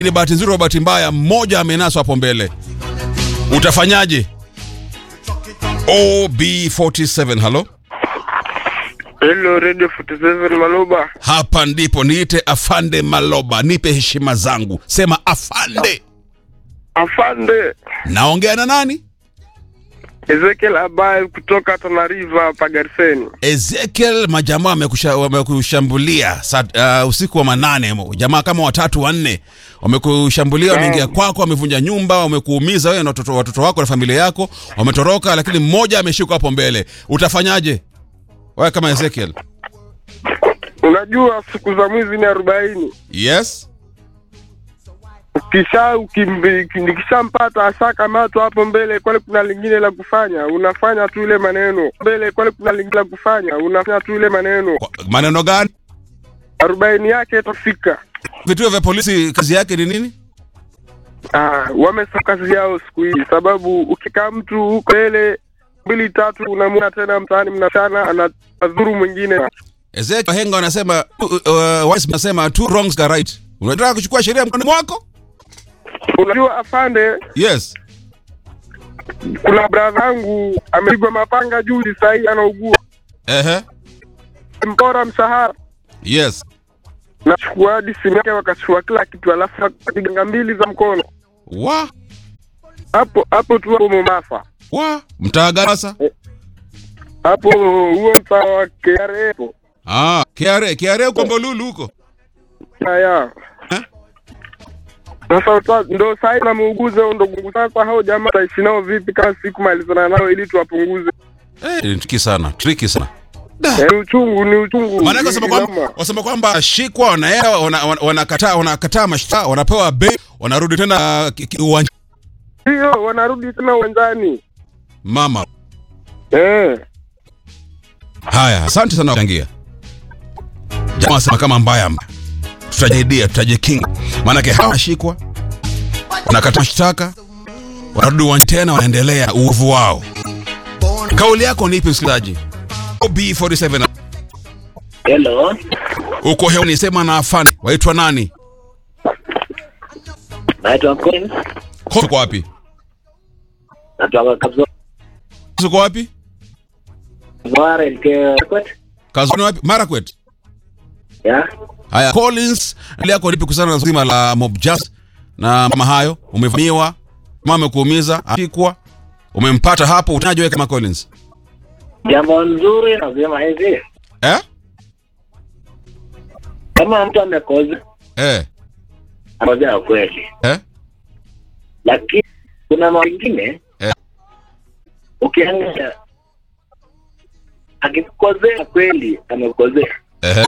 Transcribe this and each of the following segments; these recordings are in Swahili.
Ni bahati nzuri au bahati mbaya, mmoja amenaswa hapo mbele, utafanyaje? OB47, halo, Hello, Radio 47 Maloba. hapa ndipo niite afande Maloba, nipe heshima zangu, sema afande. Afande Naongea na nani? Ezekiel Abaye kutoka Tana River Pagarseni. Ezekiel, majamaa wamekusha- wamekushambulia saa- uh, usiku wa manane, jamaa kama watatu wanne wamekushambulia, wameingia kwako, wamevunja nyumba, wamekuumiza wewe na watoto, watoto wako na familia yako, wametoroka, lakini mmoja ameshikwa hapo mbele. Utafanyaje wewe kama Ezekiel? Unajua siku za mwizi ni arobaini. Yes, Ukisha ukimbi- nikishampata ashakamatwa hapo mbele, kwani kuna lingine la kufanya? Unafanya tu ile maneno mbele, kwani kuna lingine la kufanya? Unafanya tu ile maneno, Kwa- maneno gani? arobaini yake itafika. Vituo vya polisi kazi yake ni nini? Ah, wamesa kazi yao siku hii, sababu ukikaa mtu huko mbele mbili tatu, unamwona tena mtaani mnachana, anadhuru mwingine. Ezekiel, wahenga wanasema uh, uh, wise wanasema two wrongs are right. Unataka kuchukua sheria mkononi mwako? Unajua afande, Yes. kuna bradha yangu amepigwa mapanga juzi, sahii anaugua, Ehe. mpora mshahara, Yes. nachukua hadi simu yake, wakachukua kila kitu, alafu akapiganga mbili za mkono Wa hapo hapo tu hapo Mombasa, wa mtaa gani sasa? hapo huo mtaa wa KRA hapo. Ah, KRA, KRA uko Mbolulu huko. Haya Eh? sasa uta- ndo sahii namuuguze huyo ndugu. Sasa hao jamaa taishi nao vipi kama sikumalizana nao ili tuwapunguze? Eh, ni tricky sana, tricky sana. Eh, Ni uchungu, ni uchungu. Maana wasema kwamba Inoma. wasema kwamba shikwa wanaenda wana- wana- wanakataa wanakataa mashtaka, wanapewa bei, wanarudi tena uh, ki- ki- uwanja. Ndio wanarudi tena uwanjani. Mama. Eh. Haya, asante sana kuchangia. Jamaa sema kama mbaya mbaya. Tutajaidia, tutajikinga. Maana ke hawashikwa. Wanakataa mashtaka. Wanarudi uwanja tena wanaendelea uovu wao. Kauli yako ni ipi msikilizaji? OB47 Hello, uko hewani, sema na afande. Waitwa nani? naitwa Collins, Kosi uko wapi? natoka Kabzo Kosi uko wapi? Mware Mkekwet. Kazoni wapi? Marakwet. Ya, Haya, Collins, hali yako lipi kuhusiana na zima la Mob Justice na mama hayo? Umevamiwa, mama amekuumiza, apikwa, umempata hapo, unaje wewe kama Collins? jambo nzuri nasema hivi, Eh? kama mtu amekoza Eh. akozea kweli, Eh? lakini kuna mambo mengine Eh. ukiangalia, akikozea kweli amekozea Eh.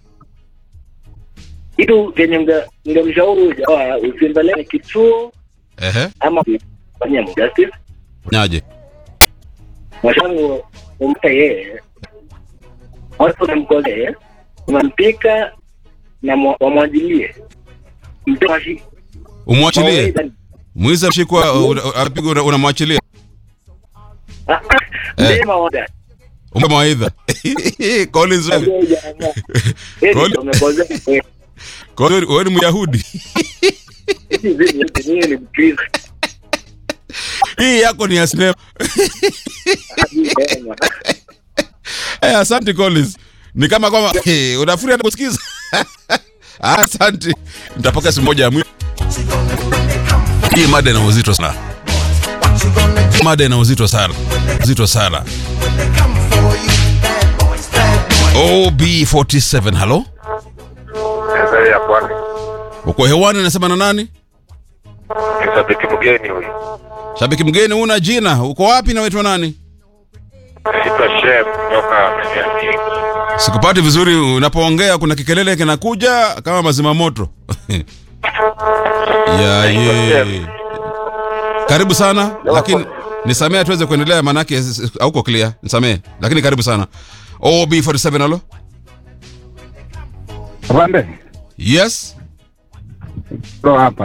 kitu kenye mge- mngemshauri huyu jamaa usiendelee kituo Eh. ama kufanyia justice Nyaje? mwashangu umpe yeye watu namkolee unampika na mwa- wamwajilie Mpe washi- Umwachilie. mawaidha. Mwizi amshikwa apigwa una- unamwachilia. Ah, ah, mpe mawaidha. Umpe mawaidha. Collins wewe. Huyo jamaa. Yeye Koli- ndio amekosea kweli. Collins wewe ni Myahudi. Hizi zenye hizi mimi ni Mkristo. Hii yako ni ya sinema. Hajisema. Eh, asante Collins. Ni kama kwamba eh, unafuri hata kusikiza. Ah, asante. Nitapokea simu moja ya mwisho. Hii mada ina uzito sana. Mada ina uzito sana. Uzito sana. OB47, halo? Sasa ya kwani. Uko hewani nasema na nani? Shabiki mgeni huyu. Shabiki mgeni una jina. Uko wapi na waitwa nani? Sita chef kutoka Manyasi. Sikupati vizuri unapoongea kuna kikelele kinakuja kama mazima moto. ya ye. Karibu sana lakini nisamee tuweze kuendelea manake s- s- hauko clear. Nisamee lakini karibu sana. OB47 halo? Afande, Yes. ndo hapa